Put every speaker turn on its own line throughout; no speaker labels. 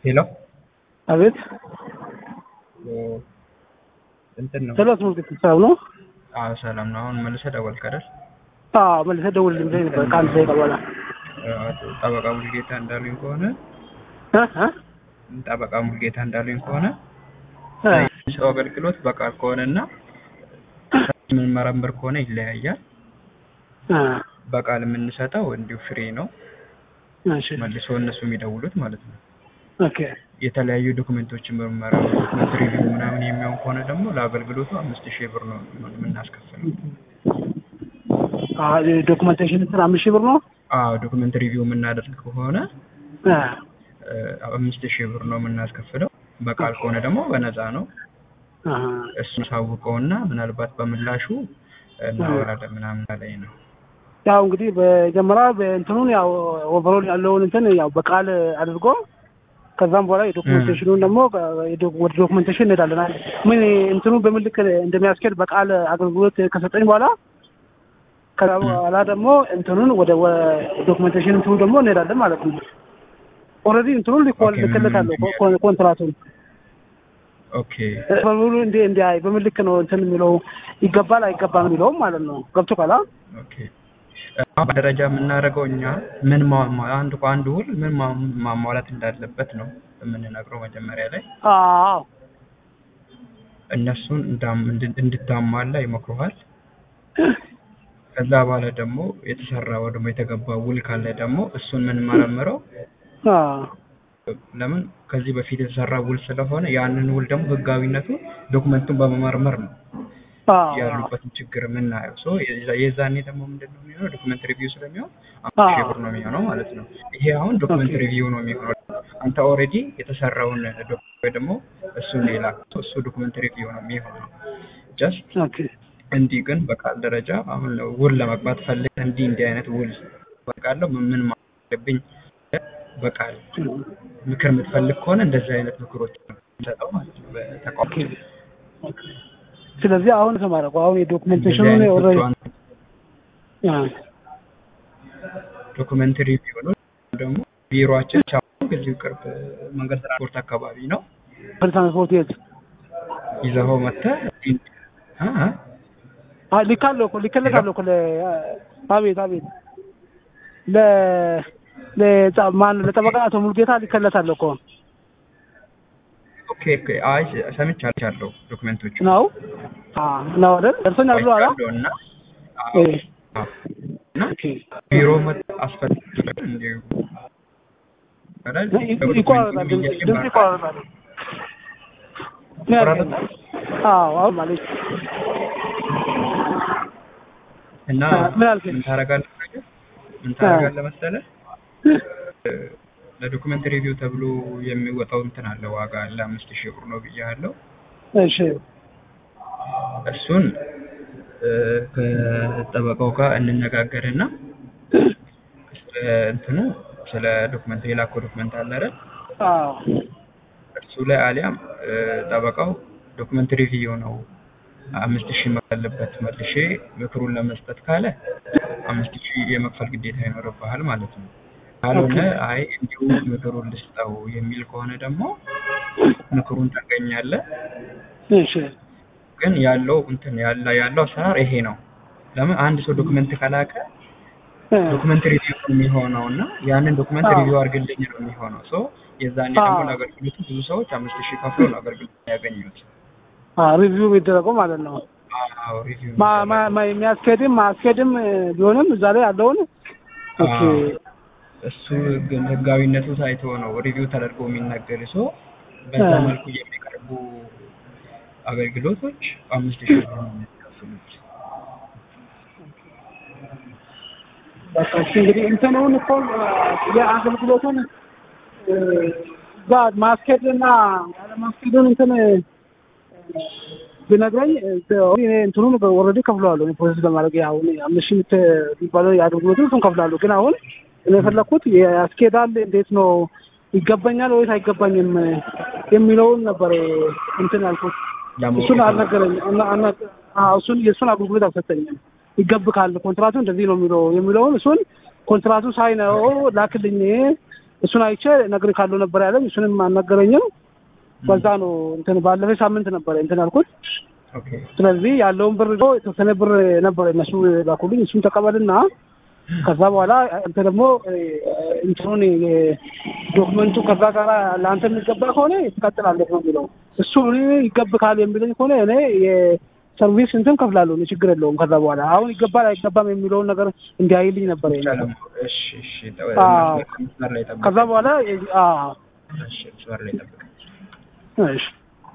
ሄሎ
አቤት
እንትን ነው።
ስለ አስመልክት ሂሳብ ነው።
አዎ ሰላም ነው። አሁን መልሰህ ደወልክ አይደል?
አዎ መልሰህ ደውልልኝ ብለኝ ነበር ከአንድ ደቂቃ በኋላ
ጠበቃ ሙልጌታ እንዳሉኝ ከሆነ
እ እ
ጠበቃ ሙልጌታ እንዳሉኝ ከሆነ
እ
ሰው አገልግሎት በቃል ከሆነና የምንመረምር ከሆነ ይለያያል።
እ
በቃል የምንሰጠው እንዲሁ ፍሬ ነው።
እሺ
መልሶ እነሱ የሚደውሉት ማለት ነው።
ኦኬ
የተለያዩ ዶክመንቶችን ምርመራ ዶክመንት ሪቪው ምናምን የሚሆን ከሆነ ደግሞ ለአገልግሎቱ አምስት ሺህ ብር ነው የምናስከፍለው።
አ ዶክመንቴሽን እንትን አምስት ሺህ ብር ነው።
አዎ ዶክመንት ሪቪው የምናደርግ ከሆነ
እ
እ አምስት ሺህ ብር ነው የምናስከፍለው። በቃል ከሆነ ደግሞ በነፃ ነው።
አሃ
እሱን ሳውቀውና ምናልባት በምላሹ እናወራለን ምናምን ላይ ነው።
ያው እንግዲህ በመጀመሪያ በእንትኑን ያው ኦቨሮል ያለውን እንትን ያው በቃል አድርጎ ከዛም በኋላ የዶክመንቴሽኑን ደግሞ የዶ- ወደ ዶክመንቴሽን እንሄዳለን። አይ ምን እንትኑ በምን ልክ እንደሚያስኬድ በቃል አገልግሎት ከሰጠኝ በኋላ ከዛ በኋላ ደግሞ እንትኑን ወደ ዶክመንቴሽን እንትኑ ደግሞ እንሄዳለን ማለት ነው። ኦልሬዲ እንትኑን ሊኮል
ኦኬ፣
ልክለታለሁ
ምን-
ኮ- ኮንትራቱን
ኦኬ
በሙሉ እንደ እንደ አይ በምን ልክ ነው እንትን የሚለው ይገባል አይገባም የሚለውም ማለት ነው። ገብቶ ካላ
ኦኬ አሁን በደረጃ የምናደርገው እኛ ምን ማ- ማ- አንድ አንድ ውል ምን ማ- ማሟላት እንዳለበት ነው የምንነግረው መጀመሪያ ላይ
አዎ
እነሱን እንዳም- እንድ- እንድታሟላ ይመክሩሃል። ከዛ በኋላ ደግሞ የተሰራ ወይ ደግሞ የተገባ ውል ካለ ደግሞ እሱን የምንመረምረው
አዎ
ለምን ከዚህ በፊት የተሰራ ውል ስለሆነ ያንን ውል ደግሞ ህጋዊነቱ ዶክመንቱን በመመርመር ነው
አዎ
ያሉበትን ችግር የምናየው ሶ የዛ- የዛኔ ደግሞ ምንድን ነው የሚሆነው ዶክመንት ሪቪው ስለሚሆን አምስት ሺህ ብር ነው የሚሆነው ማለት ነው። ይሄ አሁን ዶክመንት
ኦኬ።
ሪቪው ነው የሚሆነው። አንተ ኦልሬዲ የተሰራውን ዶክ- ወይ ደግሞ እሱን ሌላ እሱ ዶክመንት ሪቪው ነው የሚሆነው። ጀስት
ኦኬ
እንዲህ ግን በቃል ደረጃ አሁን ውል ለመግባት ፈልግ እንዲህ እንዲህ አይነት ውል በቃለሁ ምን ምን ማድረግ አለብኝ በቃል ምክር የምትፈልግ ከሆነ እንደዚህ አይነት ምክሮች ነው የምንሰጠው ማለት ነው በተቋም
ስለዚህ አሁን ተማረቁ አሁን የዶክመንቴሽኑን ኦልሬዲ
ዶክመንት ሪቪው ነው ደግሞ ቢሮአችን ቻው እዚሁ ቅርብ መንገድ ትራንስፖርት አካባቢ ነው
ትራንስፖርት የት
ይዘኸው መጥተህ አ አ
አ ልካለሁ እኮ ልከለታለሁ እኮ ለ አቤት አቤት ለ ለጻ ማን ለጠበቃ አቶ ሙልጌታ ልከለታለሁ እኮ
ኦኬ ኦኬ አይ ሰምቻለሁ ዶክመንቶቹ
ነው አ ነው አይደል ደርሶኛል ብሎ አላ
አይቻለሁ እና አዎ፣
እ
አዎ። እና
ኦኬ
ቢሮ መጥተህ አስፈልግ እንዲሁ አይደል?
ይቆራረጣል ድምፅ ድምፅ ይቆራረጣል ምን ያልከኝ? አዎ አዎ ማለት
እና
ምን አልከኝ?
ምን ታደርጋለህ ምን ታደርጋለህ መሰለህ ለዶክመንት ሪቪው ተብሎ የሚወጣው እንትን አለ ዋጋ አለ አምስት ሺህ ብር ነው ብያለሁ
እሺ
እሱን እ፣ ከጠበቃው ጋር እንነጋገርና ስለ እንትኑ ስለ ዶክመንት የላከው ዶክመንት አለ አይደል
አዎ
እሱ ላይ አሊያም እ፣ ጠበቃው ዶክመንት ሪቪው ነው አምስት ሺህ መክፈል አለበት መልሼ ምክሩን ለመስጠት ካለ አምስት ሺህ የመክፈል ግዴታ ይኖርብሃል ማለት ነው። ካልሆነ አይ እንዲሁ ምክሩን ልስጠው የሚል ከሆነ ደግሞ ምክሩን ታገኛለህ።
እሺ
ግን ያለው እንትን ያለ ያለው አሰራር ይሄ ነው። ለምን አንድ ሰው ዶክመንት ከላከ
እ
ዶክመንት ሪቪው ነው የሚሆነው እና ያንን ዶክመንት
አዎ።
ሪቪው አድርግልኝ ነው የሚሆነው። ሶ የዛኔ ደግሞ
አዎ።
ለአገልግሎቱ ብዙ ሰዎች አምስት ሺህ ከፍለው ነው አገልግሎት ያገኙት።
አ ሪቪው የሚደረገው ማለት ነው
አዎ ሪቪው
ማ ማ ማ- የሚያስኬድም ማስኬድም እ፣ ቢሆንም እዛ ላይ ያለውን ኦኬ
አዎ። እሱ ግን ህጋዊነቱ ታይቶ ነው ሪቪው ተደርጎ የሚነገር ሰው በዛ
አ።
መልኩ የሚቀርቡ አገልግሎቶች አምስት ሺህ ብር ነው የሚከፍሉት።
በቃ እሺ እንግዲህ እንትኑን እኮ እ፣ የአገልግሎቱን እ፣ እዛ ማስኬድ እና ያለ ማስኬዱን እንትን እ፣ ቢነግረኝ እ፣ እኔ እንትኑን ኦልሬዲ ከፍለዋለሁ እኔ ፕሮሰስ ለማድረግ ያው እኔ አምስት ሺህ የምት- የሚባለው የአገልግሎቱን እሱን ከፍላለሁ። ግን አሁን እኔ የፈለኩት ያስኬዳል እንዴት ነው ይገባኛል ወይስ አይገባኝም እ፣ የሚለውን ነበር እ፣ እንትን ያልኩት። እሱን አልነገረኝ አና- አና- አዎ፣ እሱን የእሱን አገልግሎት አልሰጠኝም። ይገብካል ኮንትራቱ እንደዚህ ነው የሚለው የሚለውን እሱን ኮንትራቱ ሳይ ነው ላክልኝ እሱን አይቼ እነግርሃለሁ ነበር ያለኝ። እሱንም አልነገረኝም። በዛ ነው እንትን ባለፈ ሳምንት ነበር እንትን ያልኩት።
ኦኬ
ስለዚህ ያለውን ብር ደግሞ የተወሰነ ብር ነበር እነሱ ላኩልኝ። እሱን ተቀበልና ከዛ በኋላ አንተ ደግሞ እ፣ እንትኑን ዶክመንቱ ከዛ ጋር ለአንተ የሚገባ ከሆነ ትቀጥላለህ ነው የሚለው። እሱ እኔ ይገብካል የሚለኝ ከሆነ እኔ የሰርቪስ እንትን ከፍላለሁ፣ እኔ ችግር የለውም። ከዛ በኋላ አሁን ይገባል አይገባም የሚለውን ነገር እንዲያይልኝ ነበር የኔ።
ይቻላል። እሺ እሺ ጠ-
አዎ።
መስመር ላይ ጠብቅ።
ከዛ በኋላ አ
እሺ መስመር ላይ ጠብቅ።
እሺ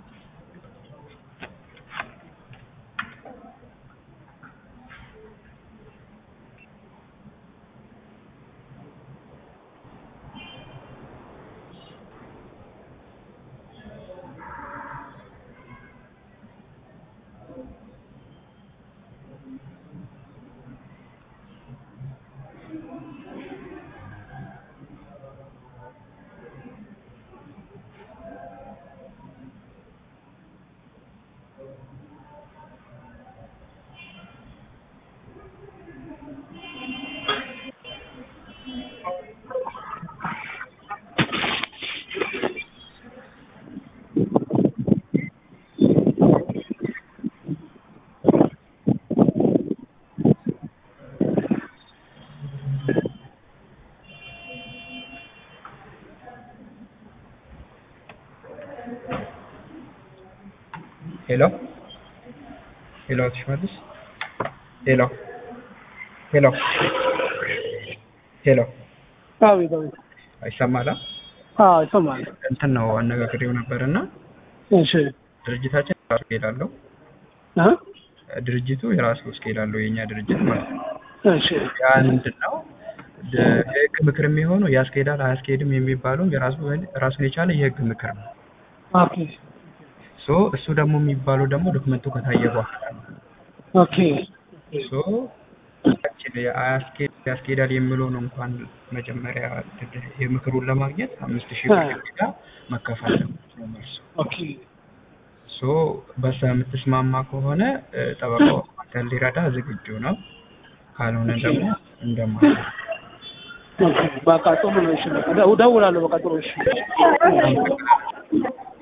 ሄሎ ሄሎ፣ አቶ ሽመልስ ሄሎ ሄሎ ሄሎ፣
አቤት አቤት።
አይሰማላ?
አዎ ይሰማል።
እንትን ነው አነጋግሬው ነበርና
እሺ
ድርጅታችን የራሱ ስኬል አለው።
እ
ድርጅቱ የራሱ ስኬል አለው፣ የእኛ ድርጅት ማለት ነው።
እሺ
ያ ምንድን ነው ድ- የህግ ምክር የሚሆነው ያስኬዳል አያስኬድም የሚባለው የራሱ ራሱን የቻለ የህግ ምክር ነው።
ኦኬ
ሶ እሱ ደግሞ የሚባለው ደግሞ ዶክመንቱ ከታየ በኋላ ነው።
ኦኬ
ሶ ያችን የአያስኬድ ያስኬዳል የሚለውን እንኳን መጀመሪያ ድድ- የምክሩን ለማግኘት አምስት ሺህ ብር ግዴታ መከፈል ነው መልሱ።
ኦኬ
ሶ በዛ የምትስማማ ከሆነ እ፣ ጠበቃው አንተን ሊረዳ ዝግጁ ነው። ካልሆነ ደግሞ እንደማለት ነው።
ኦኬ በቃ ጥሩ ነው። እሺ በቃ እደውላለሁ። በቃ ጥሩ እሺ።
አመሰግናለሁ።